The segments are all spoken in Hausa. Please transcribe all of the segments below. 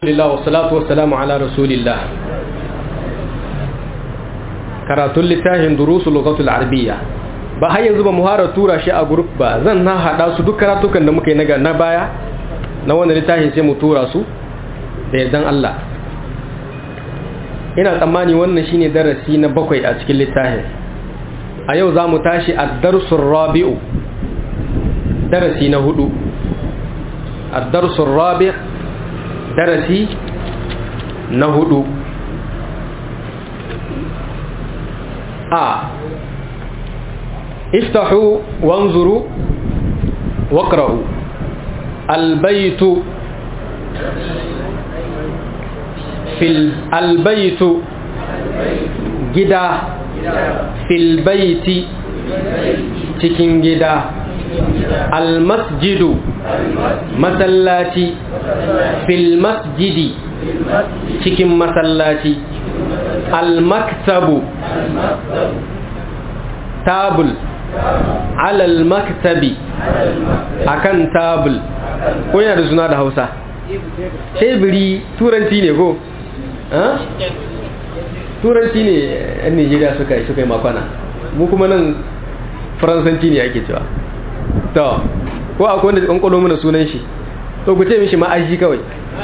Alhamdulillah wa salatu wa salamu ala rasulillah karatun littafin durusu lugatul arabiyya ba har yanzu ba mu hara tura shi a group ba zan na hada su duk karatukan da muka yi na baya na wannan littafin sai mu tura su da yardan Allah ina tsammani wannan shine darasi na bakwai a cikin littafin a yau za mu tashi a darsun rabi'u darasi na hudu a darsun rabi'u darasi na hudu a iftahu wanzuru waqra'u albaytu fil albaytu gida fil baiti cikin gida almasjidu masallaci fil masjidi cikin masallaci almaktabu tabul alal maktabi akan tabul ko yana da suna da hausa tebiri turanci ne ko? turanci ne yan nigeria suka yi suka yi makwana mu kuma nan faransanci ne ake cewa to ko akwai wanda ƙwanƙwalo mana sunan shi to ku ce mishi ma'aji kawai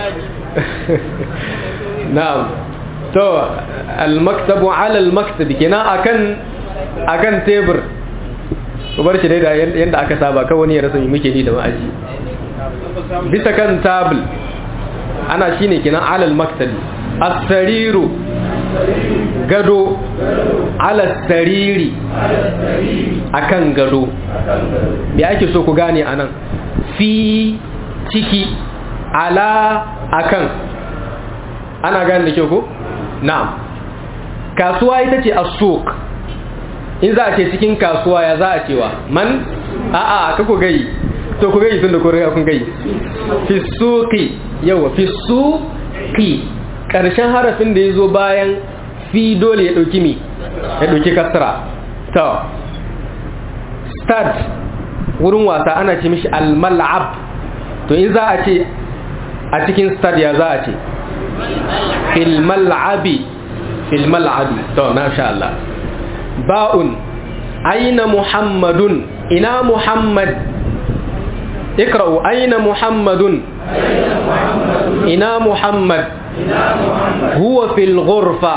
na'am to al-maktabu ala al-maktabi kenan akan akan tebur ku bar shi dai da yanda aka saba kawai wani ya rasa me muke ni da ma'aji bisa kan tabul ana shine kenan ala al-maktabi as-sariru gado ala sariri akan gado me ake so ku gane anan fi ciki ala akan ana gane da kyau ko na'am kasuwa ita ce as-suq in za a ce cikin kasuwa ya za a cewa man a'a ka ku gai to ku gai tun da ku riga kun gai fi suqi yawa fi suqi karshen harafin da ya zo bayan fi dole ya ɗauki mi ya ɗauki kasra to stad wurin wasa ana ce mishi al-mal'ab to in za a ce a cikin stad ya za a ce fil mal'abi fil mal'abi to na sha Allah ba'un aina muhammadun ina muhammad ikra'u aina muhammadun ina muhammad huwa fil ghurfa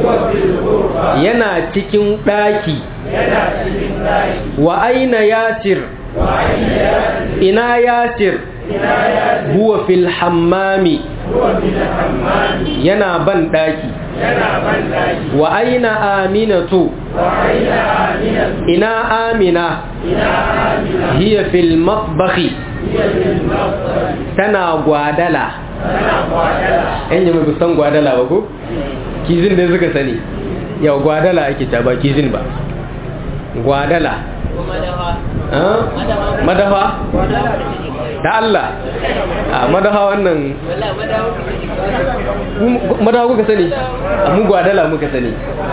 yana cikin daki wa aina yasir ina yasir huwa fil hammami yana ban daki wa aina aminatu ina amina hiya fil matbakhi tana gwadala yan yi mai san gwadala ba ko kizin da suka sani yau gwadala ake ta ba kizin ba gwadala madafa ta Allah a madafa wannan madafa kuka sani mu gwadala muka sani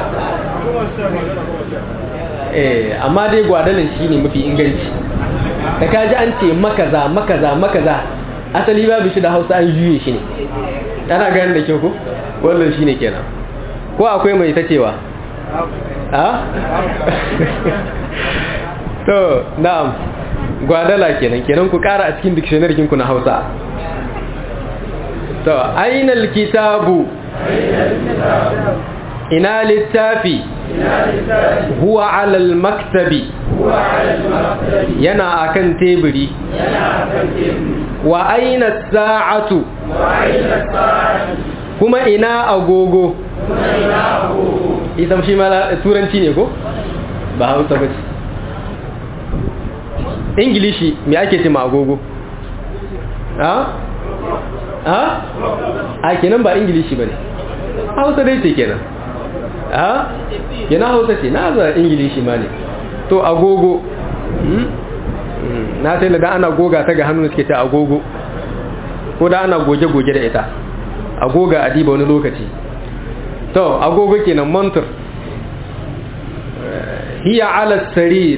eh amma dai gwadalan shine mafi inganci da kaji an ce makaza makaza makaza asali babu shi da hausa an juye shi ne ana gani da kyau ko wannan shi ne kenan ko akwai mai ta cewa a? to na'am gwadala kenan kenan ku kara a cikin dictionary kinku na hausa to ainal kitabu ina littafi huwa alal maktabi yana akan teburi wa aina sa'atu kuma ina agogo ita shi ma turanci ne ko ba hausa ba ce ingilishi me ake ce ma agogo ha ha a kenan ba ingilishi ba ne hausa dai ce kenan ha kenan hausa ce na za ingilishi ma ne to agogo na sai da ana goga ta ga hannu suke ta agogo ko da ana goge-goge da ita agoga a diba wani lokaci to agogo kenan mantur hiya ala sarir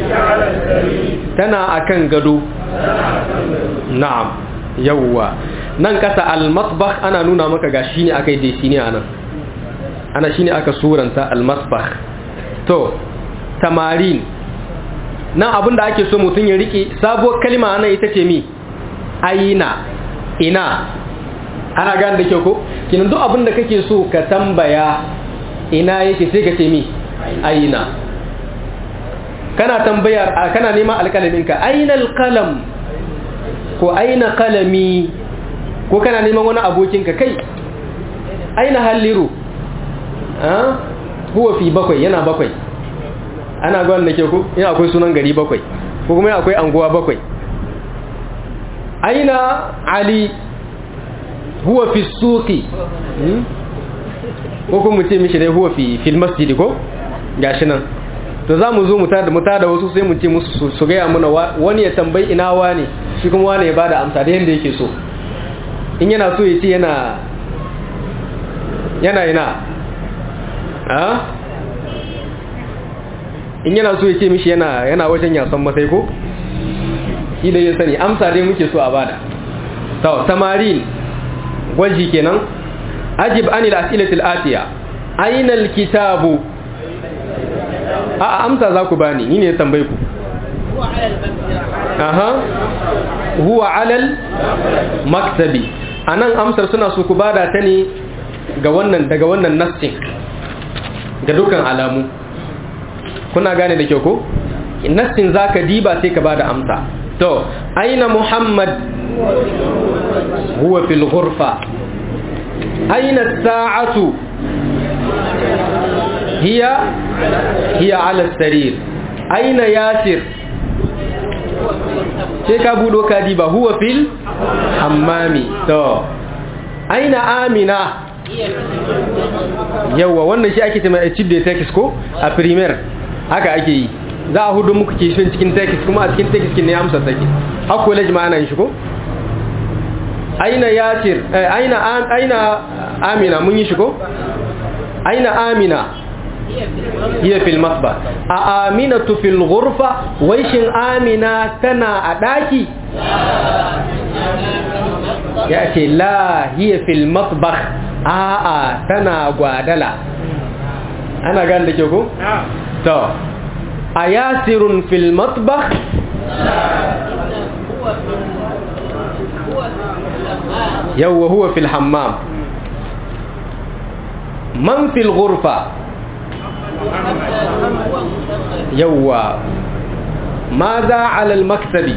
tana akan gado na'am yawwa nan kasa al-matbakh ana nuna maka ga shine aka yi dai shine anan ana shine aka suranta al-matbakh to tamarin nan abinda ake so mutum ya rike sabuwar kalma ana ita ce mi aina ina ana gane da kyau ko kinan duk abinda kake so ka tambaya ina yake sai ka ce mi aina kana tambayar kana neman alƙalaminka aina alƙalam ko aina kalami ko kana neman wani abokinka kai aina halliru huwa fi bakwai yana bakwai ana gwan da ke ku yana akwai sunan gari bakwai ko kuma akwai anguwa bakwai aina ali huwa fi suki ko kuma ce mishi dai huwa fi fil masjidi ko gashi nan to za mu zo mu tada mu tada wasu sai mu ce musu su gaya mana wani ya tambayi ina wani shi kuma wani ya bada amsa da yanda yake so in yana so ya ce yana yana ina a in yana so ya ce mishi yana yana wajen yasan masai ko shi da ya sani amsa dai muke so a bada to tamarin gwaji kenan ajib anil as'ilatil atiya aina alkitabu a amsa za ku bani ni ne tambaye ku aha huwa alal maktabi anan amsar suna so ku bada ta ne ga wannan daga wannan nassin ga dukkan alamu kuna gane da kyau ko nassin zaka diba sai ka bada amsa to aina muhammad huwa fil ghurfa aina as-sa'atu hiya hiya ala sarir aina yasir sai ka budo ka diba huwa fil hammami to aina amina yawa wannan shi ake cewa chip da text ko a primer haka ake yi za a hudu muku kishin cikin text kuma a cikin text ne amsa take har college ma ana yin shi ko aina yasir aina aina amina mun yi shi ko aina amina hiya fil masba a aminatu fil ghurfa wai shin amina tana a daki ya ce la hiya fil masbah a a tana gwadala ana gan da ke ko to a yasirun fil masbah yawwa huwa fil hammam man fil ghurfa yawwa maza ala al-maktabi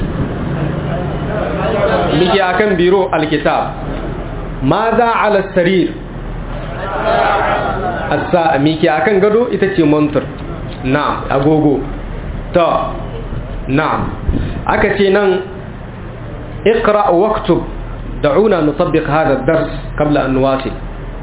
miki akan biro al-kitab maza ala sarir asa miki akan gado ita ce montar na'am agogo to na'am aka ce nan اقرأ واكتب دعونا نطبق هذا الدرس قبل أن نواصل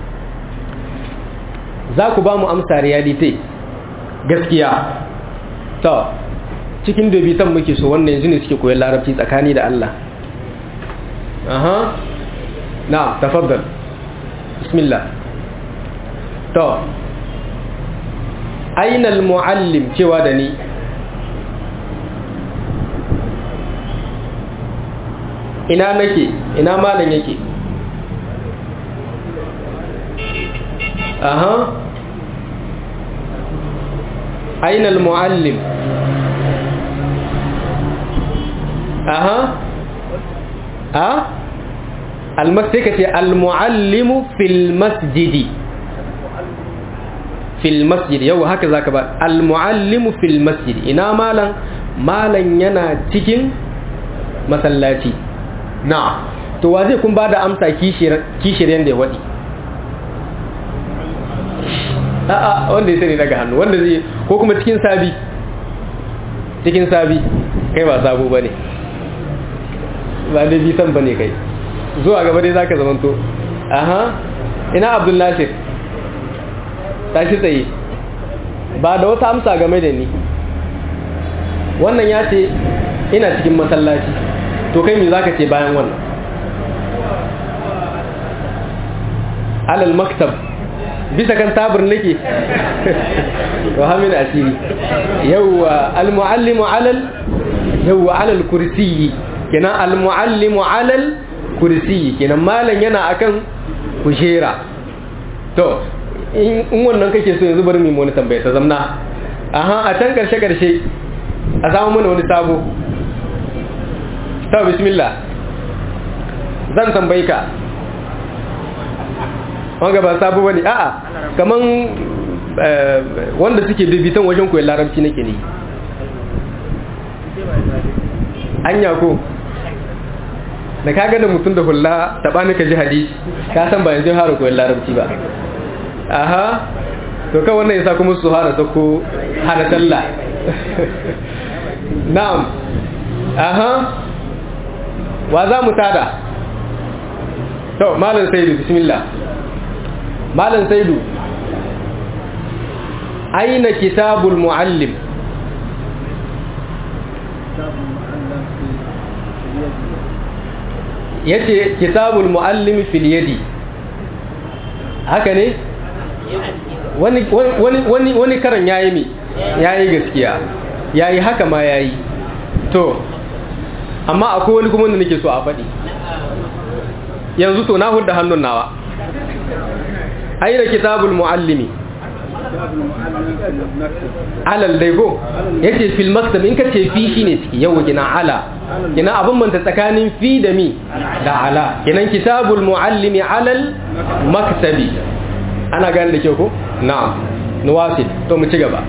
za ku ba mu amsa reality gaskiya to cikin dubitan muke so wannan yanzu ne suke koyon larabci tsakani da Allah aha na tafaddal bismillah to aina almuallim cewa da ni ina nake ina malam yake aha aina almuallim aha a almasjid kace almuallimu fil masjidi fil masjid yau haka zaka ba almuallimu fil masjid ina malan malan yana cikin masallaci na to wa zai kun bada amsa kishiyar kishiyar da ya wadi a'a wanda ya sani daga hannu wanda zai ko kuma cikin sabi cikin sabi kai ba sabo ba ne ba da bisan ba ne kai zuwa gaba dai zaka zamanto aha ina abdul nasir tashi tsaye ba da wata amsa game da ni wannan ya ce ina cikin masallaci to kai me zaka ce bayan wannan alal maktab bisa kan tabir nake to hamin asiri yawwa almuallimu alal yawwa alal kursiyyi kenan almuallimu alal kursi kenan malam yana akan kujera to in wannan kake so yanzu bari mu wani tambaya ta zamna aha a can karshe karshe a samu mana wani sabo ta bismillah zan tambayi ka wanga ba sabo bane a'a kaman wanda suke bibitan wajen koyon larabci nake ne anya ko da ka gada mutum da hula taɓani ka ji hadisi ka san ba yanzu hara koyon larabci ba aha to kan wannan yasa kuma su hana sako hana sallah na'am aha wa za mu tada to malam saidu bismillah malam saidu aina kitabul muallim yace kitabul muallim fil yadi haka ne wani wani wani wani karan yayi mi yayi gaskiya yayi haka ma yayi to amma akwai wani kuma wanda nake so a faɗi yanzu to na hudda hannun nawa aina kitabul muallimi alal dai go yace fil maktab in kace fi shine ciki yau gina ala kina abin manta tsakanin fi da mi da ala kinan kitabul muallimi alal maktabi ana gane da kyau ko na'am nuwasil to mu ci gaba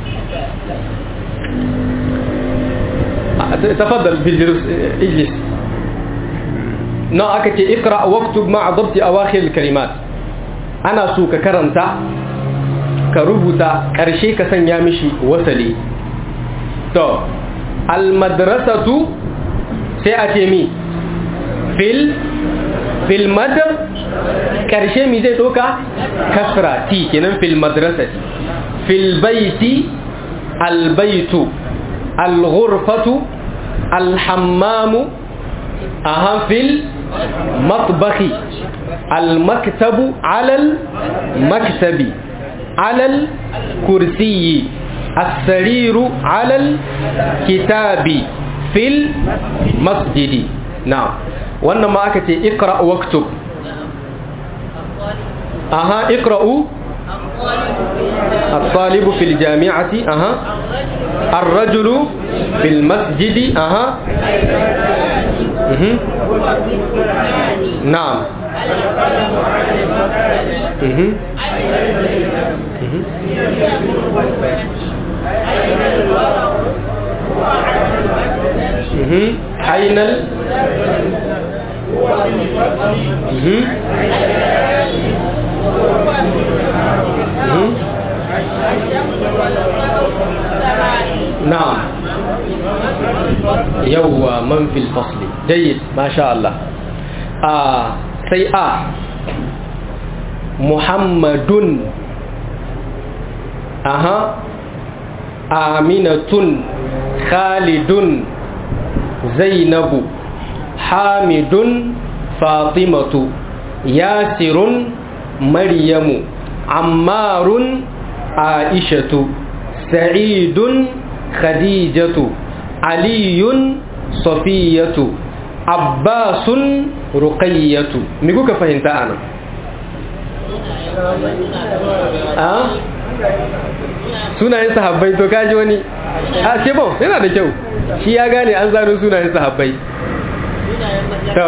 تفضل في الجلوس اجلس نو أكتي اقرأ واكتب مع ضبط أواخر الكلمات أنا سوك كرنتا كربتا كرشي كسن يامشي وصلي تو المدرسة سيأتي مي في ال في المد كرشي مي زي توكا كسرة تي كنن في المدرسة في البيت البيت الغرفة الحمام أهم في المطبخ المكتب على المكتب على الكرسي السرير على الكتاب في المسجد نعم وانما أكتي اقرأ واكتب أها اقرأوا الطالب في الجامعة أها الرجل في المسجد أها مه. نعم مه. مه. أين ال نعم يوى من في الفصل جيد ما شاء الله آه سيئة محمد أها آمنة خالد زينب حامد فاطمة ياسر مريم عمار عائشة سعيد خديجة علي صفية عباس رقية ميكو كفهمت أنا أه sunayen sahabbai to kaji wani a ce bon yana da kyau shi ya gane an zano sunayen sahabbai to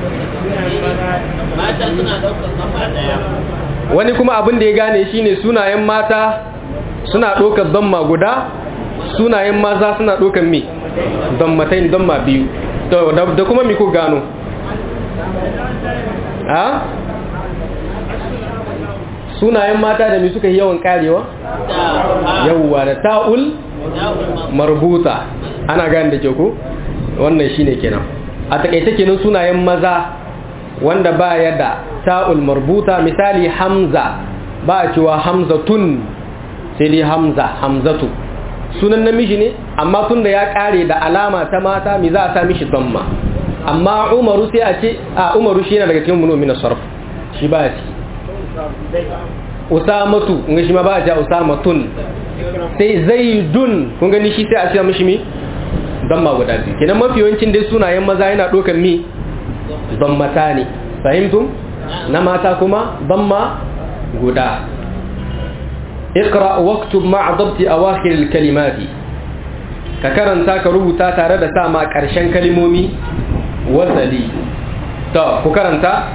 wani kuma abin da ya gane shine sunayen mata suna ɗaukar damma guda sunayen maza suna ɗaukar mi dammatain damma biyu da kuma mi ku gano ha sunayen mata da mi suka yi yawan karewa yawwa da ta'ul marbuta ana gane da ke ku wannan shine kenan a takaice kenan sunayen maza wanda ba ya da ta'ul marbuta misali hamza ba a cewa hamzatun sai dai hamza hamzatu sunan namiji ne amma tun da ya kare da alama ta mata mi za a sa mishi damma amma umaru sai a ce a umaru shi yana daga cikin munomi na sarf shi ba ya ciki usamatu kun shi ma ba a ce usamatun sai zaidun kun gani shi sai a ce mishi mi damma guda biyu kenan mafi yawancin dai sunayen maza yana ɗaukar mi dammatani fahimtum na mata kuma damma guda اقرأ واكتب مع ضبط أواخر الكلمات ككرنتا كربوتا تare da sa ma ƙarshen kalmomi wazali to ku karanta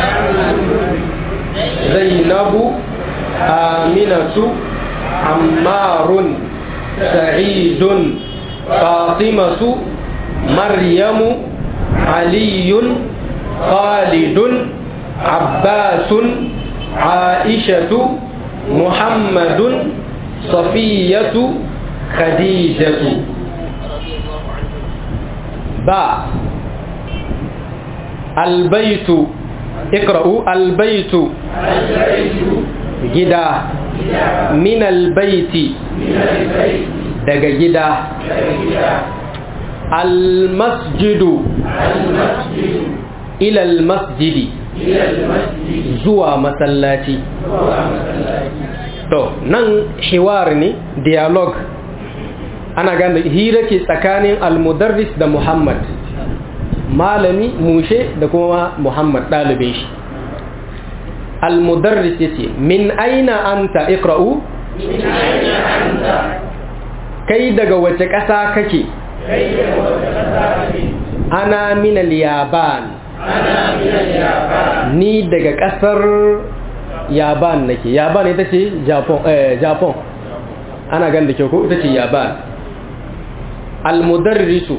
zainabu aminatu ammarun sa'idun fatimatu maryamu aliyun khalidun abbasun aishatu muhammadun safiyatu khadijatu ba albaitu ikra'u albaitu gida min albaiti daga gida almasjidu ila almasjidi zuwa masallaci to nan hiwar ne dialogue ana gane hira ke tsakanin almudarris da muhammad malami mushe da kuma muhammad ɗalibin shi almudarris ya ce min aina anta ikra'u kai daga wace ƙasa kake ana minal yaban ni daga ƙasar yaban nake yaban ita ce japan ana gan da kyau ko ita ce yaban almudarrisu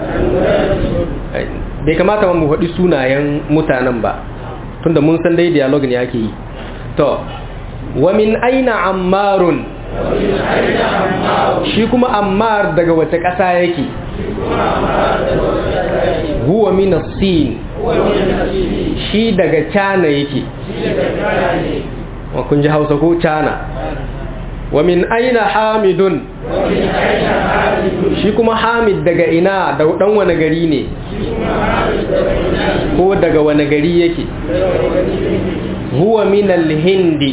bai kamata mu faɗi sunayen mutanen ba tunda mun san dai dialog ne ake yi to wa min aina ammarun shi kuma ammar daga wace ƙasa yake huwa min sin shi daga cana yake wa kun ji hausa ko cana wa min aina hamidun shi kuma hamid daga ina da dan wani gari ne ko daga wani gari yake huwa min al-hindi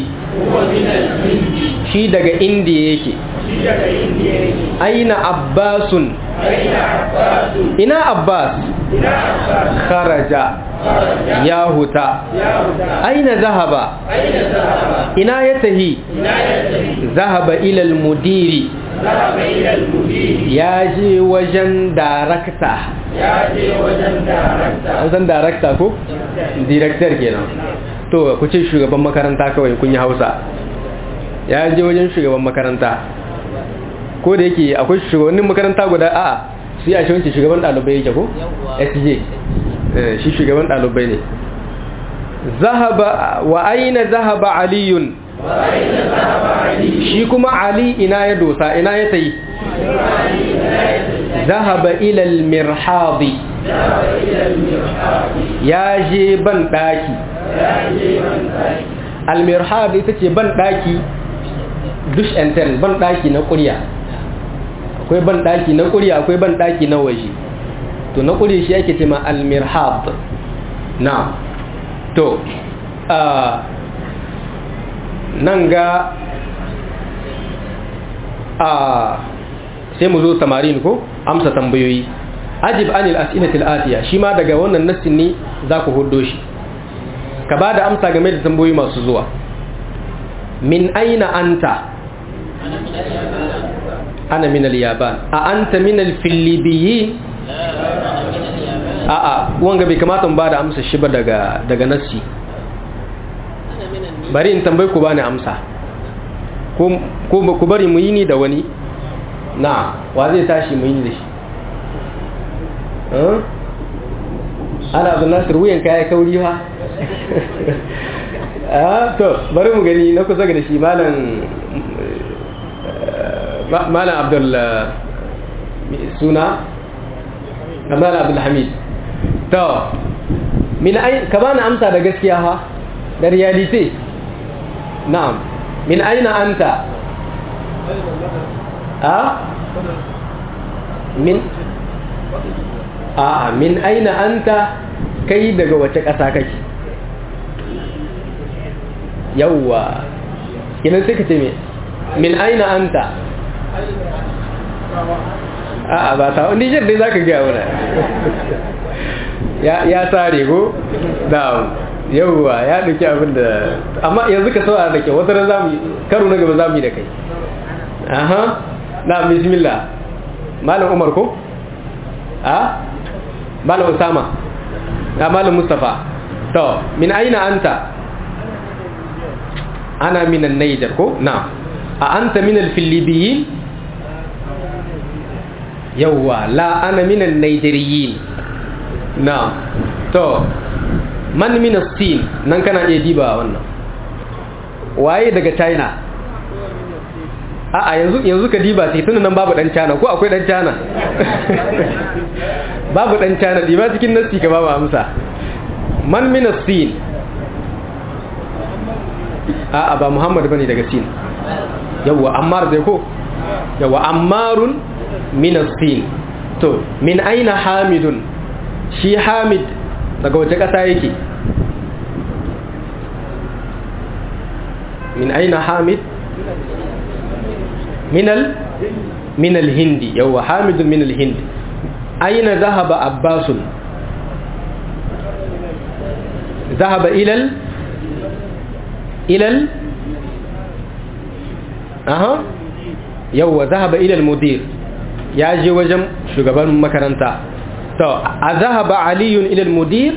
shi daga indiya yake aina abbasun ina abbas kharaja ya huta aina zahaba ina ya tahi zahaba ilal mudiri ya je wajen darakta an san darakta ko? director kenan to ku ce shugaban makaranta kawai kun yi hausa ya je wajen shugaban makaranta ko da yake akwai shugabannin makaranta guda a su yi a shi shugaban ɗalibai yake ko? sj shi shugaban ɗalibai ne zahaba wa aina zahaba aliyun shi kuma ali ina ya dosa ina ya tayi zahaba ilal mirhadi ya je ban ɗaki almirhad ita ce ban ɗaki dush and tell ban ɗaki na ƙurya akwai ban ɗaki na ƙurya akwai ban ɗaki na waje to na ƙuri shi ake ce ma almirhab na to nan ga a sai mu zo tamarin ko amsa tambayoyi ajib anil as'ilatil atiya shi ma daga wannan nassin ne za ku hudo shi ka ba da amsa game da tambayoyi masu zuwa min aina anta ana min al-yaban a anta min al-filibiyin a'a wanga bai kamata mu ba da amsa shi ba daga daga nassi bari in tambayi ku bani amsa ko ku bari mu yi ni da wani na wa zai tashi mu yi ni da shi ana abu nasir wuyan kaya kauri ha to bari mu gani na kusa da shi malam malam abdul suna malam abdul hamid to min ai ka bani amsa da gaskiya ha da realite na'am min aina anta a min a min aina anta kai daga wace ƙasa kake yawwa kinan sai ka ce me min aina anta a ba ta Niger dai zaka ga wala ya sare go da yauwa ya ɗauki abin da amma yanzu ka saurara da ke wata ran zamu karo na gaba zamu yi da kai aha na bismillah malam umar ko a malam usama na malam mustafa to min aina anta ana min an-niger ko na a anta min al-filibiyin yawwa la ana min an-nigeriyin na to man min as-sin nan kana iya diba wannan waye daga china a'a yanzu yanzu ka diba sai tunan nan babu dan china ko akwai dan china babu dan china diba cikin nasi ka babu amsa man min as-sin a'a ba muhammad bane daga sin yawa ammar dai ko yawa ammarun min as-sin to min aina hamidun shi hamid daga wace kasa yake min aina hamid من ال من الهند يو حامد من الهند أين ذهب عباس ذهب إلى ال إلى ال أها يو ذهب إلى المدير ياجي وجم شغبان مكرنتا تو أذهب علي إلى المدير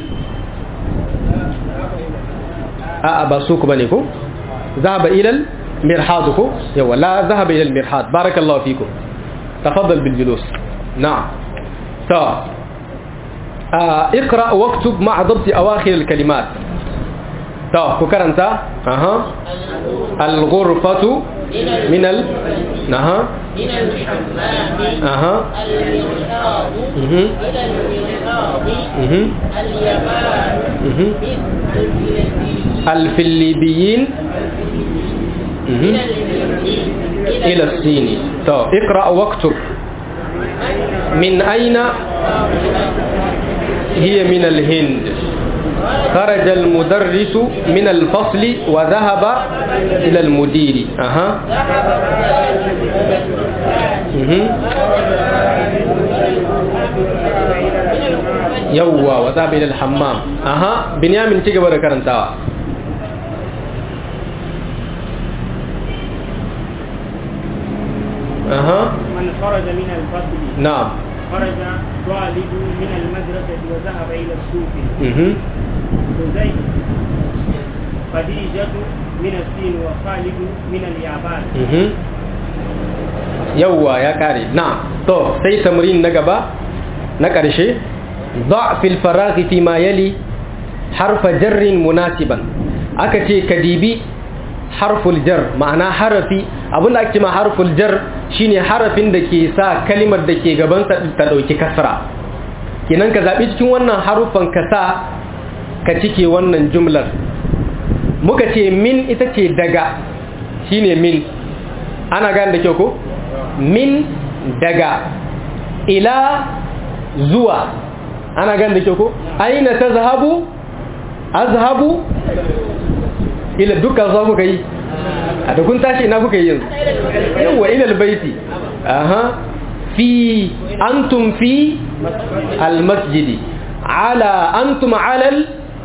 أأبا سوق بنيكو ذهب إلى ال مرحاضكم يوا لا ذهب إلى المرحاض بارك الله فيكم تفضل بالجلوس نعم طيب آه اقرأ واكتب مع ضبط أواخر الكلمات طيب فكر أنت أها الغرفة من ال أها من الحمام أها المرحاض مهم. إلى المرحاض مهم. اليمان مهم. بالفلبين الفلبيين مهم. من الهند إلى الصين طيب اقرأ واكتب من أين هي من الهند خرج المدرس من الفصل وذهب إلى المدير أها مهم. يوا وذهب إلى الحمام أها بنيامين تيجي برا كرنتاوا أها من خرج من الفصل نعم خرج طالب من المدرسة وذهب إلى السوق مهم. زيد خديجة من الصين وخالد من اليابان Mhm. yawwa ya kare na to sai tamrin na gaba na ƙarshe da fil faraghi fi ma yali harfa jarrin munasiban aka ce kadibi harful jar ma'ana harafi abinda ake ma harful jar shine harafin da ke sa kalimar da ke gaban sa ta dauki kasra kenan ka zabi cikin wannan harufan ka sa ka cike wannan jumlar muka ce min ita ce daga shine min ana gane da kyau ko min daga ila zuwa ana gane da kyau ko aina ta zahabu azhabu ila dukkan zuwa kuka yi a da kun tashi ina kuka yi yanzu yawa ila albaiti aha fi antum fi almasjidi ala antum ala al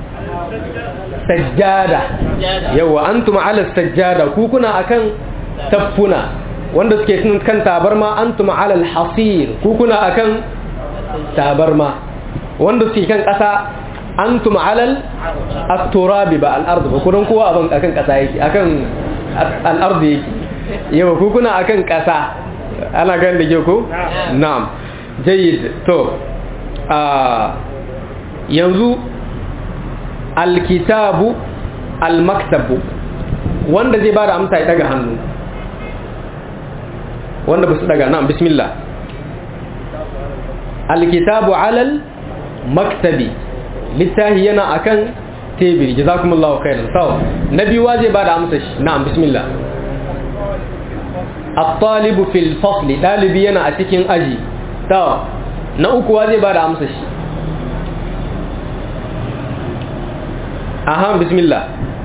sajjada yawa antum ala sajjada ku kuna akan tafuna wanda suke kan tabarma antum ala alhasir ku kuna akan tabarma wanda suke kan kasa antum ala at-turabi ba al-ard ba kunan kowa aban akan kasa yake akan al-ard yake yawa ku kuna akan kasa ana gan da ke ku na'am jayyid to a yanzu alkitabu almaktabu wanda zai bada amsa ya daga hannu wanda ba su daga nan bismillah alkitabu alal maktabi littahi yana akan tebiri jazakumullahu khairan sau na biyu zai bada amsa shi na'am bismillah at-talibu fil fasli dalibi yana a cikin aji sau na uku zai bada amsa shi aha bismillah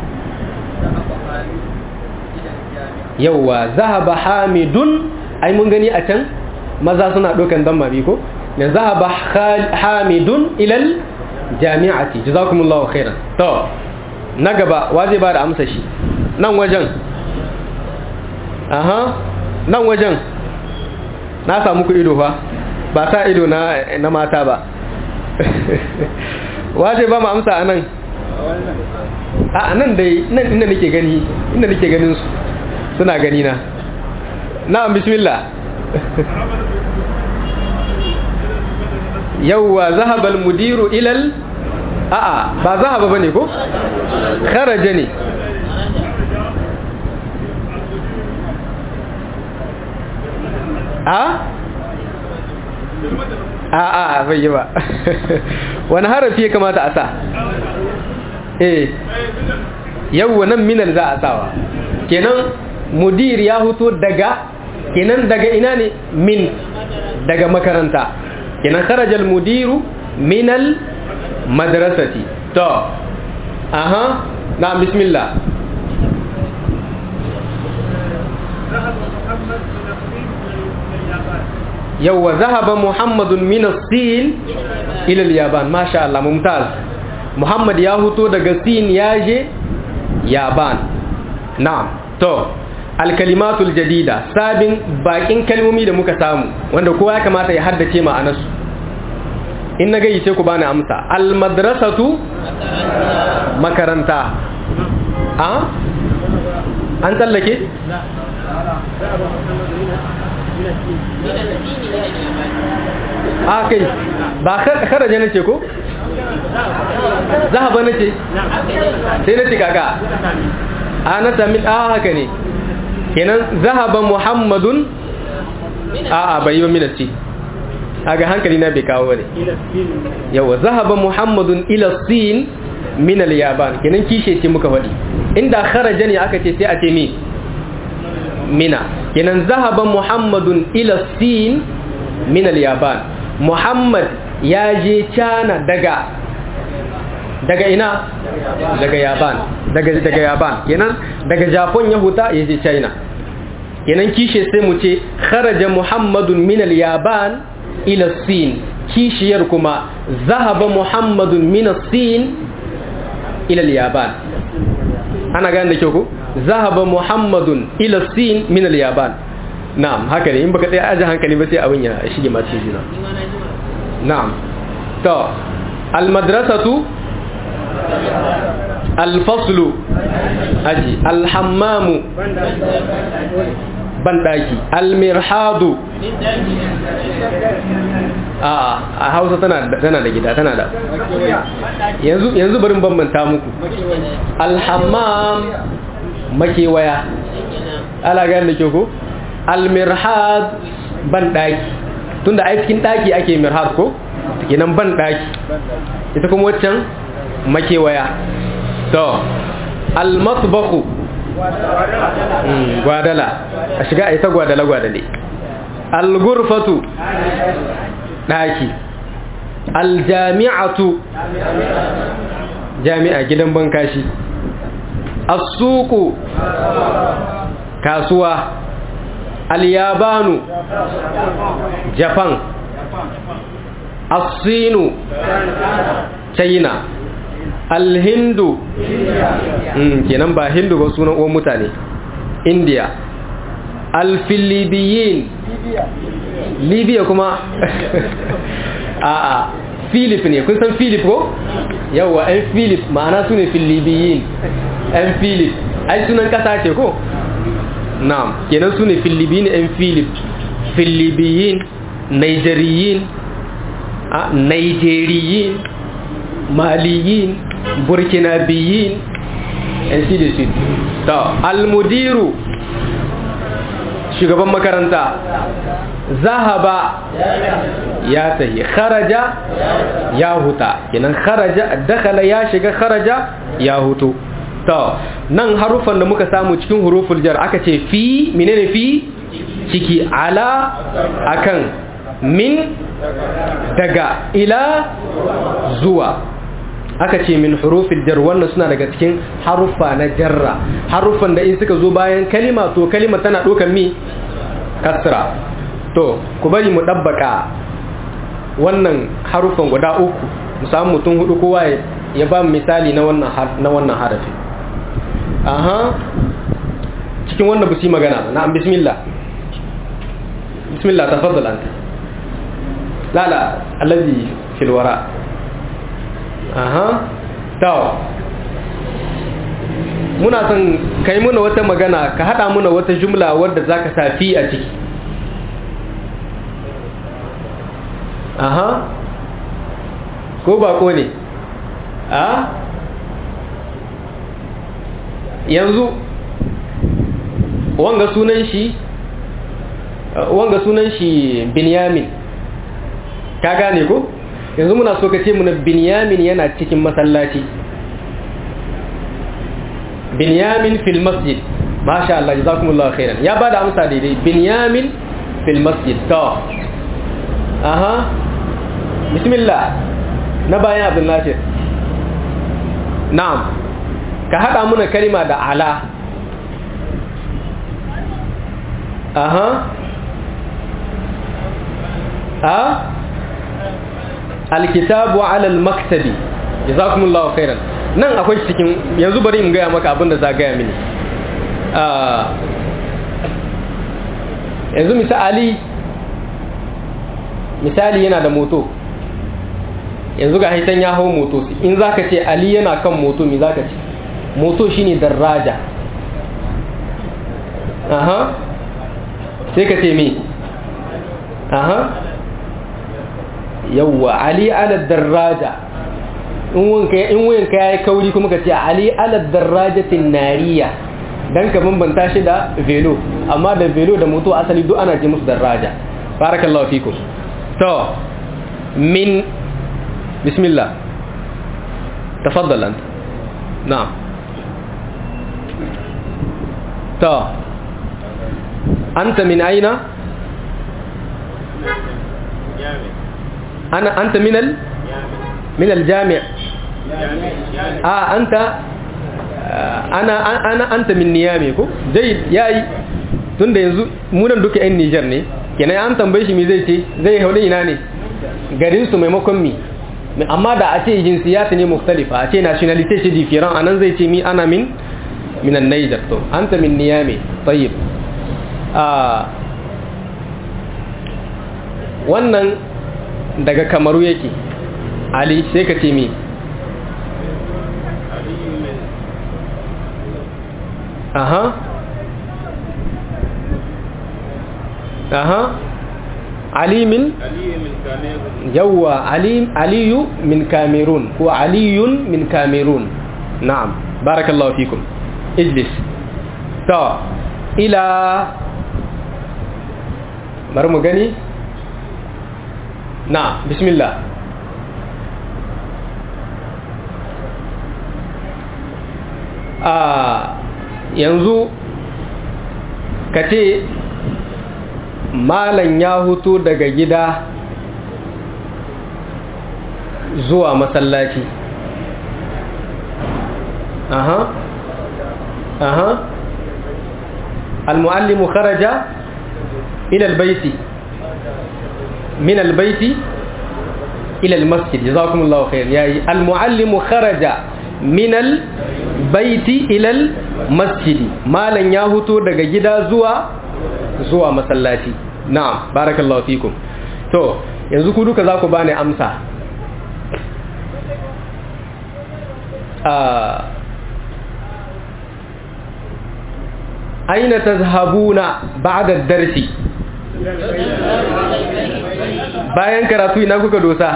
yauwa zahaba hamidun ai mun gani a can maza suna dokan dan mabi ko ne zahaba hamidun ilal jami'ati jazakumullahu khairan to na gaba wa zai ba da amsa shi nan wajen aha nan wajen na samu ku ido fa ba sa ido na na mata ba wa zai ba mu amsa a nan a nan dai nan inda nake gani inda nake ganin su suna gani na na'am bismillah yawwa zahabal mudiru ilal a'a ba zahaba bane ko kharaja ne a a a bai yi ba wani harafi ya kamata a sa eh yawwa nan minal za a sawa kenan mudir ya huto daga kenan daga ina ne min daga makaranta kenan kharajal mudiru minal madrasati to aha na bismillah yawwa zahaba muhammadun min as-sin ila al-yaban masha Allah mumtaz muhammad ya huto daga sin ya je yaban na'am to al-kalimatul jadida sabin bakin kalmomi da muka samu wanda kowa ya kamata ya haddace ma'anarsu in na gayi sai ku bani amsa al-madrasatu makaranta a an tsallake a kai ba kharaja na ce ko zahaba na ce sai na ce kaka a na sami a haka ne kenan zahaba muhammadun a a bai yi wa minarci a ga hankali na bai kawo ne yawa zahaba muhammadun ila sin min al-yaban kenan kishe ce muka faɗi inda kharaja ne aka ce sai a ce mi mina kenan zahaba muhammadun ila sin min al-yaban muhammad ya je cana daga daga ina daga yaban daga daga yaban kenan daga japan ya huta ya je china kenan kishe sai mu ce kharaja muhammadun min al-yaban ila sin kishiyar kuma zahaba muhammadun min sin ila al-yaban ana gane da kyau ko zahaba muhammadun ila sin min al-yaban na'am haka ne in baka tsaya aje hankali ba sai abin ya shige ma cikin juna na'am to al-madrasatu al-faslu aji al-hammamu bandaki al-mirhadu a a hausa tana tana da gida tana da yanzu yanzu barin bambanta muku al-hammam makewaya ala ga da ke ko al-mirhad bandaki tunda a cikin daki ake mirhad ko kenan bandaki ita kuma waccan makewaya to al-matbakhu gwadala a shiga a ita gwadala gwadale al-gurfatu daki al-jami'atu jami'a gidan bankashi as-suqu kasuwa al-yabanu japan as-sinu china alhindu kenan ba hindu ba sunan uwan mutane india alfilibiyin libya kuma a a philip ne kun san philip ko yawwa yan philip ma'ana su ne filibiyin yan philip ai sunan kasa ce ko na'am kenan su ne filibiyin yan philip filibiyin nigeriyin a nigeriyin maliyin burkinabiyin yan shi da shi ta almudiru shugaban makaranta zahaba ya tahi kharaja ya huta kenan kharaja dakhala ya shiga kharaja ya hutu to nan harufan da muka samu cikin huruful jar aka ce fi menene fi ciki ala akan min daga ila zuwa aka ce min hurufin jar wannan suna daga cikin haruffa na jarra haruffan da in suka zo bayan kalima to kalima tana ɗaukar mi kasra to ku bari mu ɗabbaka wannan haruffan guda uku mu samu mutum hudu kowa ya ba misali na wannan na wannan harafi aha cikin wanda ba su yi magana ba na'am bismillah bismillah tafaddal anta la la allazi fil wara aha taw muna son kai muna wata magana ka hada muna wata jumla wadda zaka sa fi a ciki aha ko ba ko ne a yanzu wanga sunan shi wanga sunan shi binyamin ka gane ko yanzu muna so ka ce muna binyamin yana cikin masallaci binyamin fil masjid masha Allah jazakumullahu khairan ya bada amsa daidai binyamin fil masjid to aha bismillah na bayan abdul nasir na'am ka hada muna kalima da ala aha a alkitabu ala almaktabi jazakumullahu khairan nan akwai cikin yanzu bari in gaya maka abin da za gaya mini yanzu misali misali yana da moto yanzu ga haitan ya hau moto in za ka ce ali yana kan moto mi za ka ce moto shine daraja aha sai ka ce mi aha yawwa ali ala daraja in wuyanka ya yi kauri kuma ka ce ali ala darajatin nariya don ka bambanta shi da velo amma da velo da moto asali duk ana ce musu daraja barakallahu fikum to min bismillah tafaddal anta na'am to anta min aina ana anta min al من الجامع آه أنت أنا أنا أنت من نيامي كو جيد ياي tun da yanzu munan duka 'yan Nijar ne kenan an tambaye shi mi zai ce zai haure ina ne garin su maimakon mi amma da a ce jinsiyat ne mukhtalifa a ce nationality ce different anan zai ce mi ana min minan Niger to anta min Niamey tayyib ah wannan daga Kamaru yake Ali sai ka ce mi aha aha Ali min yawwa Ali Aliyu min Cameroon ko Aliyun min Cameroon na'am barakallahu fikum ijlis to ila bari mu gani na bismillah a yanzu ka ce malam ya hutu daga gida zuwa masallaci aha aha المعلم خرج إلى البيت من البيت إلى المسجد جزاكم الله خير يعني المعلم خرج من البيت إلى المسجد ما لن يهوتو daga gida zuwa zuwa masallaci na'am barakallahu fikum to yanzu ku duka za ku bani amsa aina tazhabuna ba'da darsi bayan karatu ina kuka dosa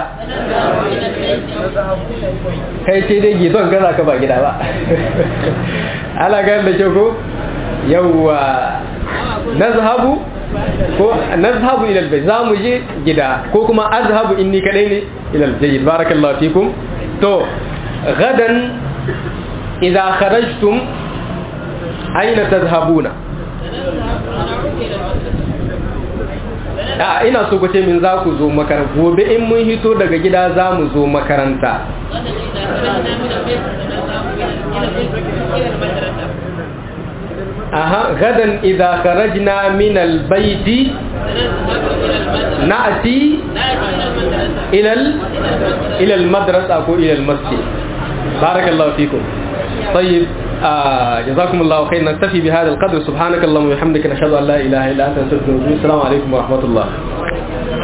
kai ce dai gidon gaza ka ba gida ba ala ga da ke ko yawwa nazhabu ko nazhabu ila albayt zamu je gida ko kuma azhabu inni kadai ne ila aljayyid barakallahu fikum to gadan idza kharajtum aina tazhabuna a ina so ku ce min za ku zo makaranta gobe in mun hito daga gida za mu zo makaranta aha gadan idza kharajna min albayti na'ti إلى ال... إلى المدرسة أو إلى المسجد بارك الله فيكم طيب آه جزاكم الله خير نكتفي بهذا القدر سبحانك اللهم وبحمدك نشهد أن لا إله إلا أنت نستغفرك ونتوب السلام عليكم ورحمة الله